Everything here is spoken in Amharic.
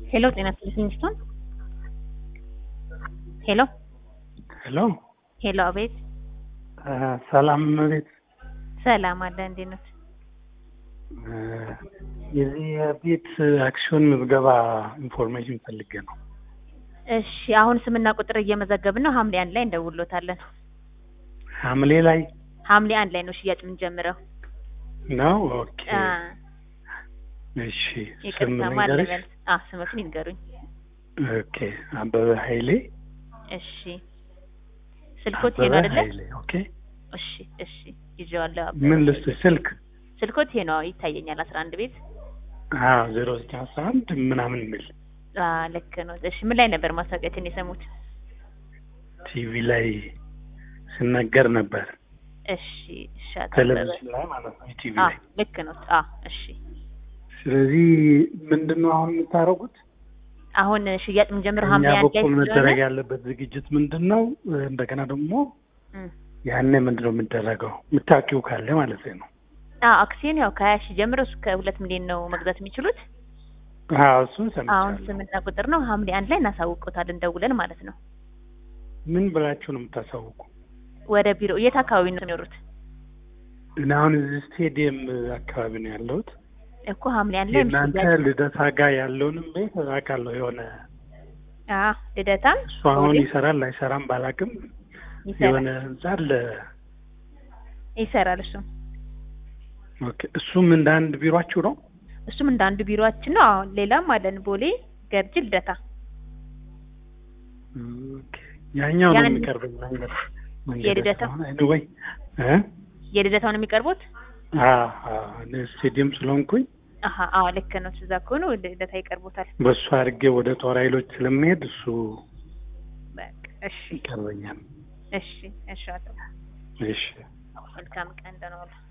ሄሎ ጤና ይስጥልኝ ስቶን ሄሎ ሄሎ ሄሎ አቤት ሰላም ቤት ሰላም አለ እንዴት ነው የዚህ የቤት አክሲዮን ምዝገባ ኢንፎርሜሽን ፈልጌ ነው። እሺ አሁን ስምና ቁጥር እየመዘገብን ነው ሀምሌ አንድ ላይ እንደውሎታለን ሐምሌ ላይ ሐምሌ አንድ ላይ ነው ሽያጭ የምንጀምረው ነው። ኦኬ አ እሺ። ስም ይቅርታ ልንገርሽ? ማለበል አ ስምሽን ይንገሩኝ ኦኬ አበበ ኃይሌ እሺ ስልኮት ይሄ አበበ ነው አይደለ ኃይሌ። ኦኬ እሺ እሺ ይዤዋለሁ አበበ ምን ልስጥ ስልክ? ስልኮት ይሄ ነው ይታየኛል አስራ አንድ ቤት አዎ ዜሮ ዘጠኝ አስራ አንድ ምናምን የሚል አ ልክ ነው እሺ ምን ላይ ነበር ማስታወቂያችን የሰሙት ቲቪ ላይ ሲነገር ነበር። እሺ እሺ አቶ አበበ ቴሌቪዥን ላይ ማለት ነው ቲቪ አ ላይ። ልክ ነው አ እሺ ስለዚህ ምንድን ነው አሁን የምታደርጉት? አሁን ሽያጭ የምንጀምረው ከእኛ ሐምሌ አንድ ላይ በኩል ስለሆነ መደረግ ያለበት ዝግጅት ምንድን ነው? እንደገና ደግሞ እም ያኔ ምንድን ነው የሚደረገው? የምታውቂው ካለ ማለት ነው። አ አክሲዮን ያው ከሀያ ሺህ ጀምሮ እስከ ሁለት ሚሊዮን ነው መግዛት የሚችሉት። አዎ እሱን አሁን ሰምቻለሁ። ስምና ቁጥር ነው ሐምሌ አንድ ላይ እናሳውቆታለን ደውለን ማለት ነው። ምን ብላችሁ ነው የምታሳውቁ? ወደ ቢሮ የት አካባቢ ነው የሚኖሩት? እኔ አሁን እዚህ ስቴዲየም አካባቢ ነው ያለሁት። እኮ ሐምሌ አንድ ላይ የእናንተ ሽያጭ- ልደታ ጋር ያለውንም ቤት አውቃለሁ። የሆነ አ ልደታም እሱ አሁን ቦሌ ይሰራል አይሰራም ባላቅም ይሰራል የሆነ ህንጻ አለ። ይሰራል እሱም ኦኬ እሱም እንደ አንድ ቢሯችሁ ነው? እሱም እንደ አንዱ ቢሮአችን ነው። አሁን ሌላም አለን ቦሌ፣ ገርጂ፣ ልደታ። ኦኬ ያኛው ነው ያን- የሚቀርበኝ መንገድ መንገድ የልደታ? ስለሆነ anyway እ የልደታውን የሚቀርቡት አ አ እኔ ስቴዲየም ስለሆንኩኝ አሀ አዎ ልክ ነው። እዛ ከሆኑ ወደ ልደታ ይቀርቡታል። በሱ አድርጌ ወደ ጦር ኃይሎች ስለሚሄድ እሱ በቃ እሺ ይቀርበኛል። እሺ እሺ አቶ እሺ መልካም ቀን ደህና ዋሉ።